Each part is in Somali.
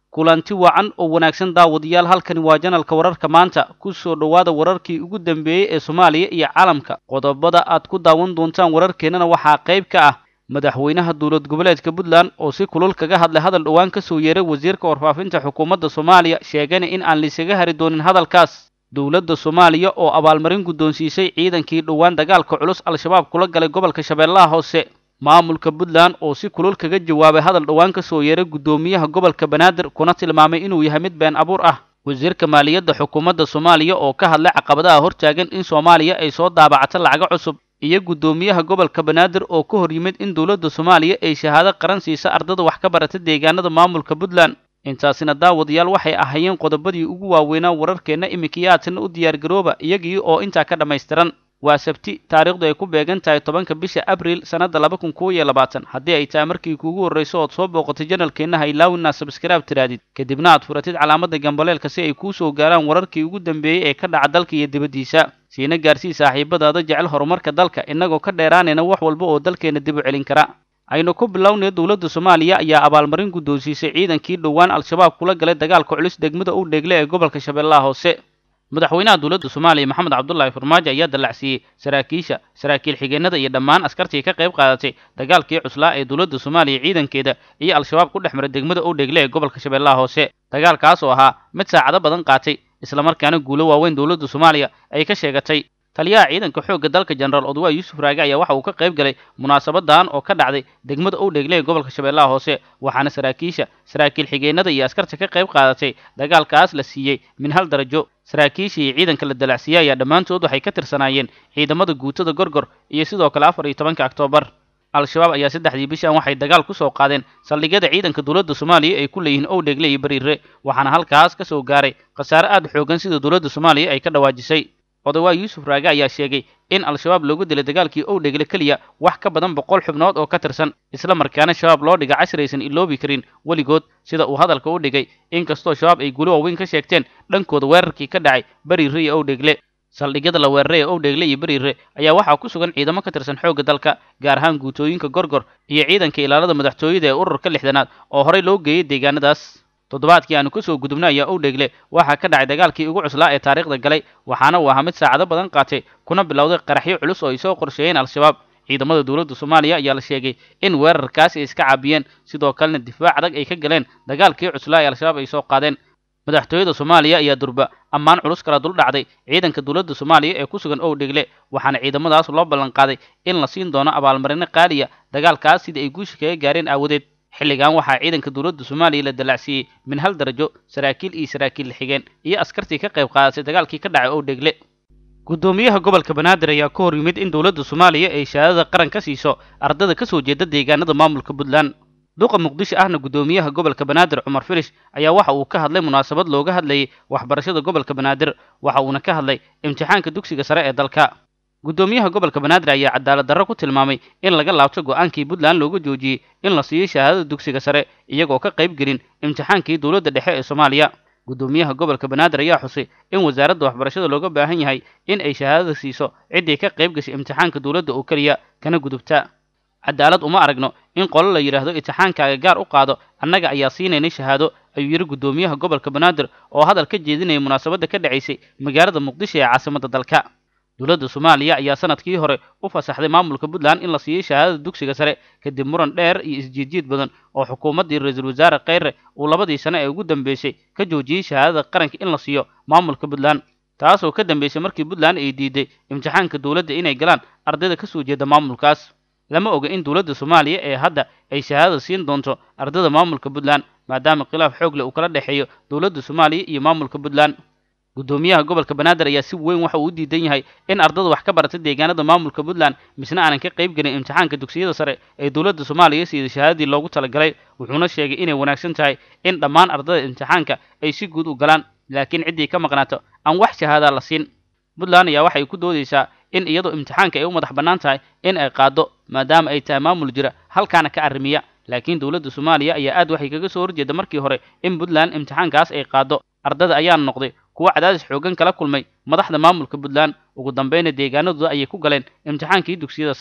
kulanti wacan oo wanaagsan daawadayaal halkani waa janalka wararka maanta ku soo dhowaada wararkii ugu dambeeyey ee soomaaliya iyo caalamka qodobada aad ku daawan doontaan wararkeennana waxaa qayb ka ah madaxweynaha dowlad goboleedka puntland oo si kulul kaga hadlay hadal dhowaan ka soo yeeray wasiirka warfaafinta xukuumadda soomaaliya sheegana in aan laisaga hari doonin hadalkaas dowladda soomaaliya oo abaalmarin guddoonsiisay ciidankii dhowaan dagaalka culus al-shabaab kula galay gobolka shabeellaha hoose maamulka puntland oo si kulul kaga jawaabay hadal dhowaan ka soo yeeray guddoomiyaha gobolka banaadir kuna tilmaamay inuu yahay mid been abuur ah wasiirka maaliyadda xukuumadda soomaaliya oo ka hadlay caqabadaha hortaagan in soomaaliya ay soo daabacato lacago cusub iyo guddoomiyaha gobolka banaadir oo ka hor yimid in dowladda soomaaliya ay shahaado qaran siisa ardada wax ka barata deegaanada maamulka puntland intaasina daawadayaal waxay ahaayeen qodobadii ugu waaweynaa wararkeenna imikiyaadkana u diyaargarooba iyagii oo intaa ka dhammaystiran waa sabti taariikhdu ay ku beegan tahay tobanka bisha abriil sannadda laba kun kow iyo labaatan haddii ay tahay markii kuugu horrayso ood soo booqatay janalkeenna haylaawina sabskaraab tiraadid kadibna aad furatid calaamadda gambaleelka si ay kuu soo gaaraan wararkii ugu dambeeyey ee ka dhaca dalka iyo dibaddiisa siina gaarsii saaxiibadaada jecel horumarka dalka innagoo ka dheeraanayna wax walba oo dalkeenna dib u celin kara aynu ku bilownay dowladda soomaaliya ayaa abaalmarin guddoonsiisay ciidankii dhowaan al-shabaab kula galay dagaalka culus degmada u dheegle ee gobolka shabeellaha hoose madaxweynaha dowladda soomaaliya maxamed cabdullaahi farmaajo ayaa dallacsiiyey saraakiisha saraakiil xigeenada iyo dhammaan askartii ka qayb qaadatay dagaalkii cuslaa ee dowladda soomaaliya ciidankeeda iyo al-shabaab ku dhex maray degmada u dheegle ee gobolka shabeellaha hoose dagaalkaas oo ahaa mid saacado badan qaatay islamarkaana guulo waaweyn dowladda soomaaliya ay ka sheegatay taliyaha ciidanka xoogga dalka jenaraal odwaa yuusuf raage ayaa waxa uu ka qayb galay munaasabadan oo ka dhacday degmada u dheegle ee gobolka shabeellaha hoose waxaana saraakiisha saraakiil xigeenada iyo askarta ka qayb qaadatay dagaalkaas la siiyey min hal darajo saraakiisha iyo ciidanka la dalacsiiyey ayaa dhammaantood waxay ka tirsanaayeen ciidamada guutada gorgor iyo sidoo kale afar iyo tobanka oktoobar al-shabaab ayaa saddexdii bishan waxay dagaal ku soo qaadeen saldhigyada ciidanka dowladda soomaaliya ay ku leeyihiin ow dheegle iyo bariire waxaana halkaas ka soo gaaray khasaare aad u xoogan sida dowladda soomaaliya ay ka dhawaajisay odawaa yuusuf raage ayaa sheegay in al-shabaab loogu dilay dagaalkii ow dheegle keliya wax ka badan boqol xubnood oo ka tirsan isla markaana shabaab loo dhiga cashraysan iloobi karin weligood sida uu hadalka u dhigay inkastoo shabaab ay guulo waaweyn ka sheegteen dhankooda weerarkii ka dhacay bariire iyo ow dheegle saldhigyada la weeraray ee ow dheegle iyo bariire ayaa waxaa ku sugan ciidamo ka tirsan xoogga dalka gaar ahaan guutooyinka gorgor iyo ciidanka ilaalada madaxtooyada ee ururka lixdanaad oo horey loo geeyey deegaanadaas toddobaadkii aanu ka soo gudubnay ayaa ow dheegle waxaa ka dhacay dagaalkii ugu cuslaa ee taariikhda galay waxaana uu ahaa mid saacado badan qaatay kuna bilowday qaraxyo culus oo ay soo qorsheeyeen al-shabaab ciidamada dowladda soomaaliya ayaa la sheegay in weerarkaasi ay iska caabiyeen sidoo kalena difaac adag ay ka galeen dagaalkii cuslaa ee al-shabaab ay soo qaadeen madaxtooyada soomaaliya ayaa durba ammaan culus kala dul dhacday ciidanka dowladda soomaaliya ee ku sugan ow dheegle waxaana ciidamadaas loo ballan qaaday in la siin doono abaalmarino qaaliya dagaalkaas sidii ay guusha kaga gaareen aawadeed xilligan waxaa ciidanka dowladda soomaaliya la dalacsiiyey min hal darajo saraakiil iyo saraakiil xigeen iyo askartii ka qayb qaadatay dagaalkii ka dhacay ow dheegle guddoomiyaha gobolka banaadir ayaa ka hor yimid in dowladda soomaaliya ay shahaadada qaran ka siiso ardada ka soo jeeda deegaanada maamulka puntland duqa muqdisho ahna guddoomiyaha gobolka banaadir cumar filish ayaa waxa uu ka hadlay munaasabad looga hadlayay waxbarashada gobolka banaadir waxa uuna ka hadlay imtixaanka dugsiga sare ee dalka guddoomiyaha gobolka banaadir ayaa cadaalad darro ku tilmaamay in laga laabto go-aankii puntland looga joojiyey in la siiyo shahaadada dugsiga sare iyagoo ka qayb gelin imtixaankii dowladda dhexe ee soomaaliya guddoomiyaha gobolka banaadir ayaa xusay in wasaaradda waxbarashada looga baahan yahay in ay shahaadada siiso ciddii ka qayb gashay imtixaanka dowladda oo keliya kana gudubta cadaalad uma aragno in qolo la yidhaahdo imtixaankaaga gaar u qaado annaga ayaa siinaynay shahaado ayuu yidhi guddoomiyaha gobolka banaadir oo hadal ka jeedinaya munaasabadda ka dhacaysay magaalada muqdisho ee caasimadda dalka dowladda soomaaliya ayaa sanadkii hore u fasaxday maamulka puntland in la siiyey shahaadada dugsiga sare kadib muran dheer iyo isjiidjiid badan oo xukuumaddii ra-iisul wasaare kheyre uu labadii sane ee ugu dambeysay ka joojiyey shahaadada qaranka in la siiyo maamulka puntland taasoo ka dambeysay markii puntland ay diiday imtixaanka dowladda inay galaan ardayda ka soo jeeda maamulkaas lama oga in dowladda soomaaliya ee hadda ay shahaadada siin doonto ardada maamulka puntland maadaama khilaaf xoog leh uu kala dhexeeyo dowladda soomaaliya iyo maamulka puntland guddoomiyaha gobolka banaadir ayaa si weyn waxa uu u diidan yahay in ardada wax ka barata deegaanada maamulka puntland misna aanan ka qayb gelin imtixaanka dugsiyada sare ee dowladda soomaaliya siida shahaadadii loogu talagalay wuxuuna sheegay inay wanaagsan tahay in dhammaan ardada imtixaanka ay si guud u galaan laakiin ciddii ka maqnaato aan wax shahaadaa la siin puntland ayaa waxay ku doodaysaa in iyadoo imtixaanka ay u madax bannaan tahay in ay qaaddo maadaama ay tahay maamul jira halkaana ka arrimiya laakiin dowladda soomaaliya ayaa aad waxay kaga soo horjeeda markii hore in puntland imtixaankaas ay qaaddo ardada ayaa noqday kuwo cadaadis xoogan kala kulmay madaxda maamulka puntland ugu dambayna deegaanadooda ayay ku galeen imtixaankii dugsiyada sare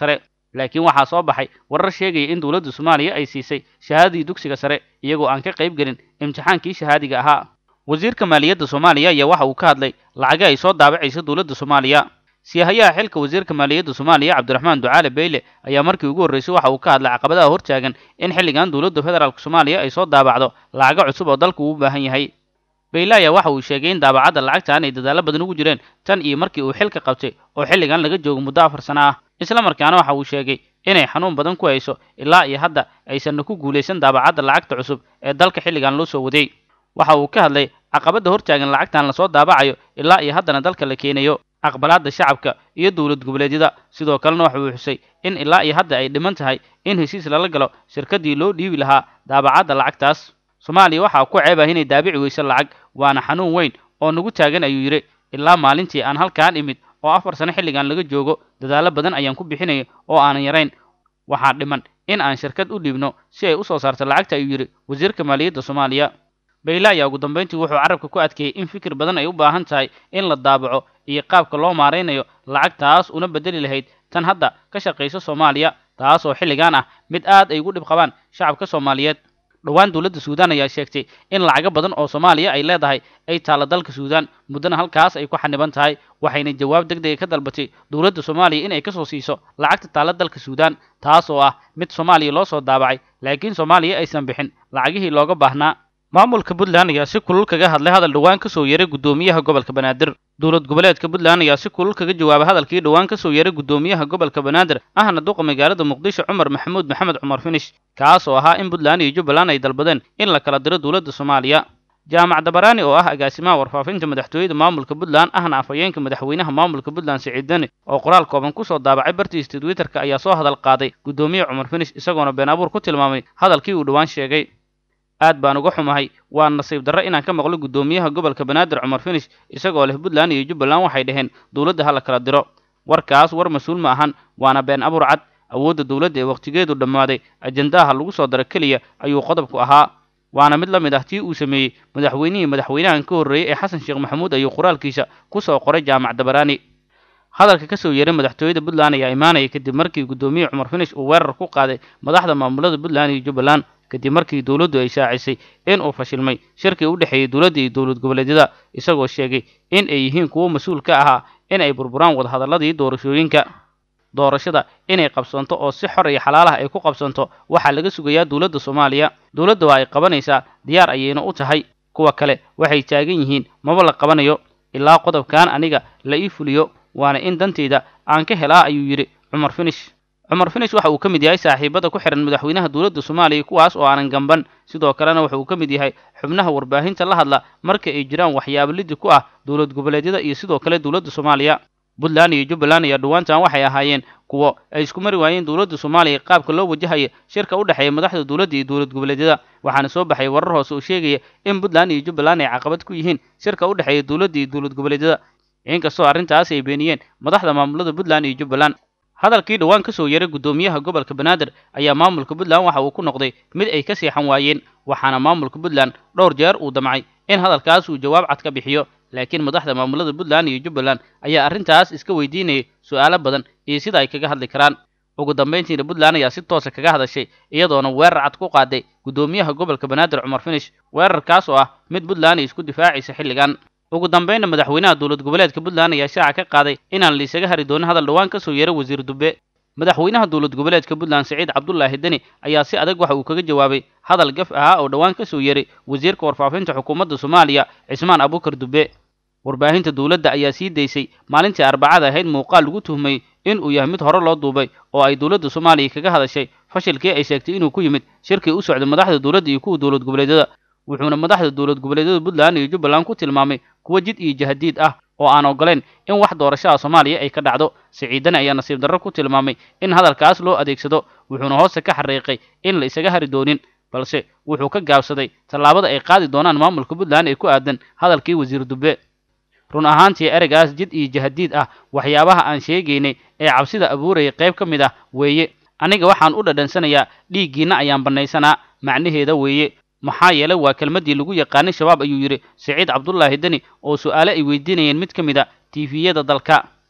laakiin waxaa soo baxay warar sheegaya in dowladda soomaaliya ay siisay shahaadadii dugsiga sare iyagoo aan ka qayb gelin imtixaankii shahaadiga ahaa wasiirka maaliyadda soomaaliya ayaa waxa uu ka hadlay lacaga ay soo daabacaysa dowladda soomaaliya siihayaha xilka wasiirka maaliyadda soomaaliya cabdiraxmaan ducaale beyle ayaa markii ugu horreysay waxa uu ka hadlay caqabadaha hortaagan in xilligan dowladda federaalk soomaaliya ay soo daabacdo lacago cusub oo dalku uu u baahan yahay beyle ayaa waxa uu sheegay in daabacadda lacagtan ay dadaallo badan ugu jireen tan iyo markii uu xilka qabtay oo xilligan laga joogo muddo afar sano ah isla markaana waxa uu sheegay inay xanuun badan ku hayso ilaa iyo hadda aysanna ku guulaysan daabacadda lacagta cusub ee dalka xilligan loo soo waday waxa uu ka hadlay caqabadda hortaagan lacagtan lasoo daabacayo ilaa iyo haddana dalka la keenayo aqbalaadda shacabka iyo dowlad goboleedyada sidoo kalena waxa uu xusay in ilaa iyo hadda ay dhiman tahay in heshiis lala galo shirkaddii loo dhiibi lahaa daabacadda lacagtaas soomaaliya waxaa ku ceeb ah inay daabici weyso lacag waana xanuun weyn oo nagu taagan ayuu yidhi ilaa maalintii aan halkaan imid oo afar sano xilligan laga joogo dadaallo badan ayaan ku bixinaya oo aanan yarayn waxaa dhiman in aan shirkad u dhiibno si ay u soo saarto lacagta ayuu yidhi wasiirka maaliyadda soomaaliya bayle ayaa ugu dambayntii wuxuu carabka ku adkeeyey in fikir badan ay u baahan tahay in la daabaco iyo qaabka loo maaraynayo lacagtaas una bedeli lahayd tan hadda ka shaqaysa soomaaliya taas oo xilligan ah mid aad ay ugu dhib qabaan shacabka soomaaliyeed dhowaan dowladda suudaan ayaa sheegtay in lacago badan oo soomaaliya ay leedahay ay taalla dalka suudaan muddana halkaas ay ku xaniban tahay waxayna jawaab deg dega ka dalbatay dowladda soomaaliya in ay ka soo siiso lacagta taalla dalka suudaan taas oo ah mid soomaaliya loo soo daabacay laakiin soomaaliya aysan bixin lacagihii looga baahnaa maamulka puntland ayaa si kulul kaga hadlay hadal dhowaan ka soo yeeray guddoomiyaha gobolka banaadir dowlad goboleedka puntland ayaa si kulul kaga jawaabay hadalkii dhowaan ka soo yeeray guddoomiyaha gobolka banaadir ahna duqa magaalada muqdisho cumar maxamuud maxamed cumar finish kaas oo ahaa in puntland iyo jubbaland ay dalbadeen in la kala diro dowladda soomaaliya jaamac dabaraani oo ah agaasimaha warfaafinta madaxtooyada maamulka puntland ahna afhayeenka madaxweynaha maamulka puntland siciid deni oo qoraal kooban kusoo daabacay bartiisa twitterka ayaa soo hadal qaaday guddoomiye cumar finish isagoona been abuur ku tilmaamay hadalkii uu dhowaan sheegay aad baan uga xumahay waa nasiib darro inaan ka maqlo guddoomiyaha gobolka banaadir cumar finish isagoo leh puntland iyo jubbaland waxay dhaheen dowladda ha la kala diro warkaas war mas-uul ma ahan waana been abuur cad awoodda dowladda ee wakhtigeedu dhammaaday ajendaha lagu soo daro keliya ayuu qodobku ahaa waana mid la mid ah tii uu sameeyey madaxweynihii madaxweynahan ka horreeyey ee xasan sheekh maxamuud ayuu qoraalkiisa ku soo qoray jaamac dabaraani hadalka ka soo yeeray madaxtooyada puntland ayaa imaanaya kadib markii guddoomiye cumar finish uu weerar ku qaaday madaxda maamulada puntland iyo jubbaland kadib markii dowladdu ay shaacisay in uu fashilmay shirkii u dhexeeyey dowladda iyo dowlad goboleedyada isagoo sheegay in ay yihiin kuwo mas-uul ka ahaa in ay burburaan wadahadalladii doorashooyinka doorashada inay qabsanto oo si xor iyo xalaal ah ay ku qabsanto waxaa laga sugayaa dowladda soomaaliya dowladda waa ay qabanaysaa diyaar ayayna u tahay kuwa kale waxay taagan yihiin maba la qabanayo ilaa qodobkan aniga la ii fuliyo waana in danteyda aan ka helaa ayuu yidhi cumar finish cumar finish waxa uu ka mid yahay saaxiibada ku xihan madaxweynaha dowladda soomaaliya kuwaas oo aanan gamban sidoo kalena waxa uu ka mid yahay xubnaha warbaahinta la hadla marka ay jiraan waxyaabo lidi ku ah dowlad goboleedyada iyo sidoo kale dowladda soomaaliya puntland iyo jubbaland ayaa dhowaantan waxay ahaayeen kuwo ay isku mari waayeen dowladda soomaaliya qaabka loo wajahaya shirka u dhexeeya madaxda dowladda iyo dowlad goboleedyada waxaana soo baxay warar hoose oo sheegaya in puntland iyo jubbaland ay caqabad ku yihiin shirka u dhexeeya dowladda iyo dowlad goboleedyada inkastoo arrintaas ay beeniyeen madaxda maamulada puntland iyo jubbaland hadalkii dhowaan ka soo yeeray guddoomiyaha gobolka banaadir ayaa maamulka puntland waxa uu ku noqday mid ay ka seexan waayeen waxaana maamulka puntland dhowr jeer uu damcay in hadalkaas uu jawaab cad ka bixiyo laakiin madaxda maamulada puntland iyo jubbaland ayaa arrintaas iska weydiinayay su'aalo badan iyo sida ay kaga hadli karaan ugu dambayntiina puntland ayaa si toosa kaga hadashay iyadoona weerar cad ku qaaday guddoomiyaha gobolka banaadir cumar finish weerarkaas oo ah mid puntland ay isku difaacaysa xilligan ugu dambaynna madaxweynaha dowlad goboleedka puntland ayaa shaaca ka qaaday inaan laisaga hari doonin hadal dhowaan ka soo yeeray wasiir dube madaxweynaha dowlad goboleedka puntland siciid cabdulaahi deni ayaa si adag waxa uu kaga jawaabay hadal gaf ahaa oo dhowaan ka soo yeeray wasiirka warfaafinta xukuumadda soomaaliya cismaan abukar dube warbaahinta dowladda ayaa sii daysay maalintii arbacada ahayd muuqaal lagu tuhmay in uu yahay mid hore loo duubay oo ay dowladda soomaaliya kaga hadashay fashilkii ay sheegtay inuu ku yimid shirkii u socday madaxda dowladda iyo kuwa dowlad goboleedyada wuxuuna madaxda dowlad goboleedyada puntland iyo jubbaland ku tilmaamay kuwo jid iyo jahadiid ah oo aan ogoleyn in wax doorashada soomaaliya ay ka dhacdo siciidani ayaa nasiib darro ku tilmaamay in hadalkaas loo adeegsado wuxuuna hoose ka xariiqay in la isaga hari doonin balse wuxuu ka gaabsaday tallaabada ay qaadi doonaan maamulka puntland ee ku aadan hadalkii wasiir dube run ahaantii ereygaas jid iyo jahadiid ah waxyaabaha aan sheegaynay ee cabsida abuuraya qayb ka mid ah weeye aniga waxaan u dhadhansanayaa dhiiggiinna ayaan bannaysanaa macnaheeda weeye maxaa yeelay waa kelmaddii lagu yaqaanay shabaab ayuu yidhi siciid cabdulaahi deni oo su'aale ay weydiinayeen mid ka mid a tiifiyada dalka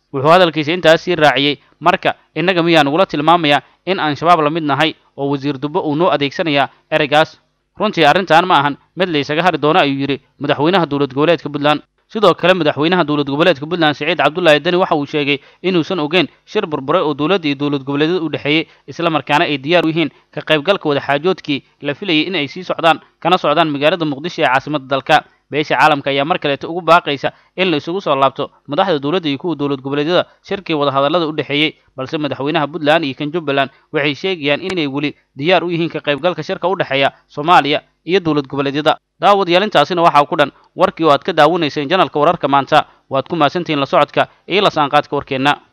wuxuu hadalkiisa intaas sii raaciyey marka innaga miyaa nagula tilmaamayaa in aan shabaab la mid nahay oo wasiir dubbe uu noo adeegsanayaa ereygaas runtii arrintan ma ahan mid laysaga hari doono ayuu yidhi madaxweynaha dowlad goboleedka puntland sidoo kale madaxweynaha dowlad goboleedka puntland siciid cabdullaahi deni waxa uu sheegay inuusan ogeyn shir burburay oo dowladda iyo dowlad goboleedyada u dhexeeyey isla markaana ay diyaar u yihiin ka qaybgalka wadaxaajoodkii la filayay in ay sii socdaan kana socdaan magaalada muqdisho ee caasimadda dalka beesha caalamka ayaa mar kaleeta ugu baaqaysa in la isugu soo laabto madaxda dowladda iyo kuwa dowlad goboleedyada shirkii wadahadallada u dhexeeyey balse madaxweynaha puntland iyo kan jubbaland waxay sheegayaan inay weli diyaar u yihiin ka qaybgalka shirka u dhexeeya soomaaliya iyo dowlad goboleedyada daawadayaal intaasina waxaa ku dhan warkii oo aad ka daawanayseen janalka wararka maanta waad ku mahadsantihiin la socodka iyo la saanqaadka warkeenna